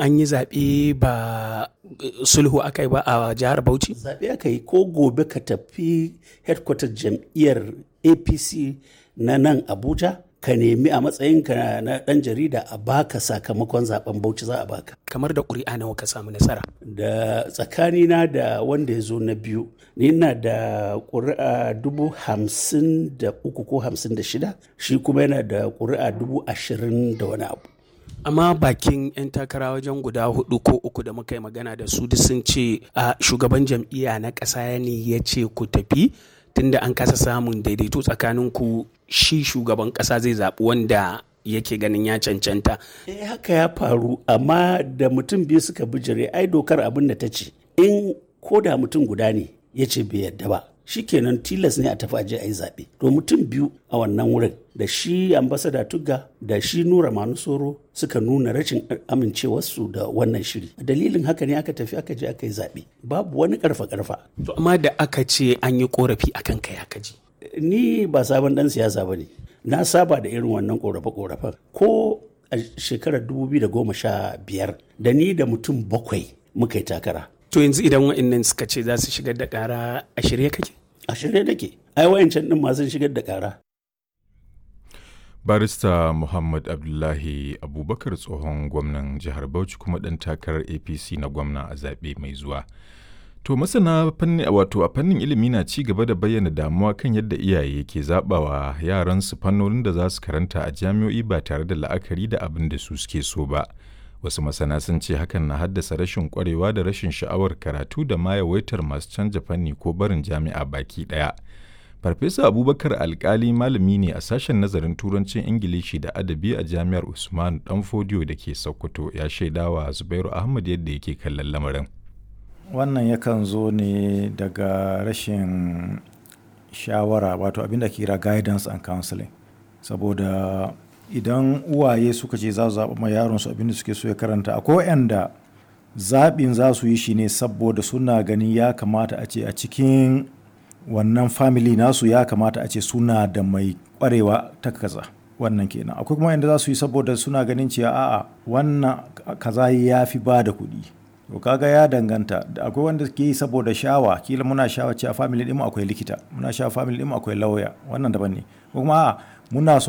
an yi zaɓe ba sulhu aka yi ba a jihar Bauchi? Zaɓe aka yi ko gobe ka tafi headquarter jam'iyyar APC na nan Abuja ka nemi a matsayinka na ɗan jarida a baka sakamakon zaben Bauchi za a baka. Kamar da ƙuri'a nawa ka samu nasara? Da tsakanina da wanda ya zo na biyu, ni ina da ƙuri'a dubu hamsin da uku ko hamsin da shida, shi kuma yana da ƙuri'a dubu ashirin da wani abu. amma bakin 'yan takara wajen guda hudu ko uku da muka yi magana da su sun ce a shugaban jam'iyya na ƙasa ne ya ce ku tafi tunda an kasa samun daidaito tsakanin ku shi shugaban ƙasa zai zaɓi wanda yake ganin ya cancanta. Eh haka ya faru amma da mutum biyu suka bijire ai dokar abin da ta ce in ko da mutum guda ne ya ce bai yadda ba shikenan tilas ne a tafi aje a yi zaɓe to mutum biyu a wannan wurin da shi ambasada tugga da shi nura manusoro suka nuna rashin amincewarsu da wannan shiri dalilin haka ne aka tafi aka je aka yi zaɓe babu wani karfa karfa to amma da aka ce an yi korafi akan kai aka ji ni ba sabon dan siyasa ba ne na saba da irin wannan korafe korafen ko a shekarar 2015 da ni da mutum bakwai muka yi takara to yanzu idan wa'annan suka ce za su shigar da ƙara a shirye kake a shirye nake ai wayancan din ma sun shigar da ƙara barista muhammad abdullahi abubakar tsohon gwamnan jihar bauchi kuma ɗan takarar apc na gwamna a zaɓe mai zuwa to masana fanni wato a fannin ilimi na ci gaba da bayyana damuwa kan yadda iyaye ke zaɓawa yaransu fannonin da za su karanta a jami'o'i ba tare da la'akari da abin da su suke so ba wasu masana sun ce hakan na haddasa rashin kwarewa da rashin sha'awar karatu da ma yawaitar masu canja fanni ko barin jami'a baki ɗaya Farfesa Abubakar Alkali malami ne a sashen nazarin Turancin Ingilishi da Adabi a Jami'ar Usman Danfodiyo da ke Sokoto ya shaidawa Zubairu Ahmad yadda yake kallon lamarin. Wannan yakan zo ne daga rashin shawara wato abinda ke kira guidance and counseling. Saboda idan uwaye suka ce za su zaɓa ma yaronsu abinda suke so ya karanta akwai waɗanda zaɓin za su yi shi ne saboda suna ganin ya kamata a ce a cikin wannan family nasu ya kamata a ce suna da mai kwarewa ta kaza wannan kenan akwai kuma inda za su yi saboda suna ganin cewa a'a wannan kaza ya fi ba da kuɗi to kaga ya danganta akwai wanda ke yi saboda shawa kila muna shawa cewa family ɗin akwai likita muna shawa family ɗin akwai lauya wannan daban ne kuma a'a muna so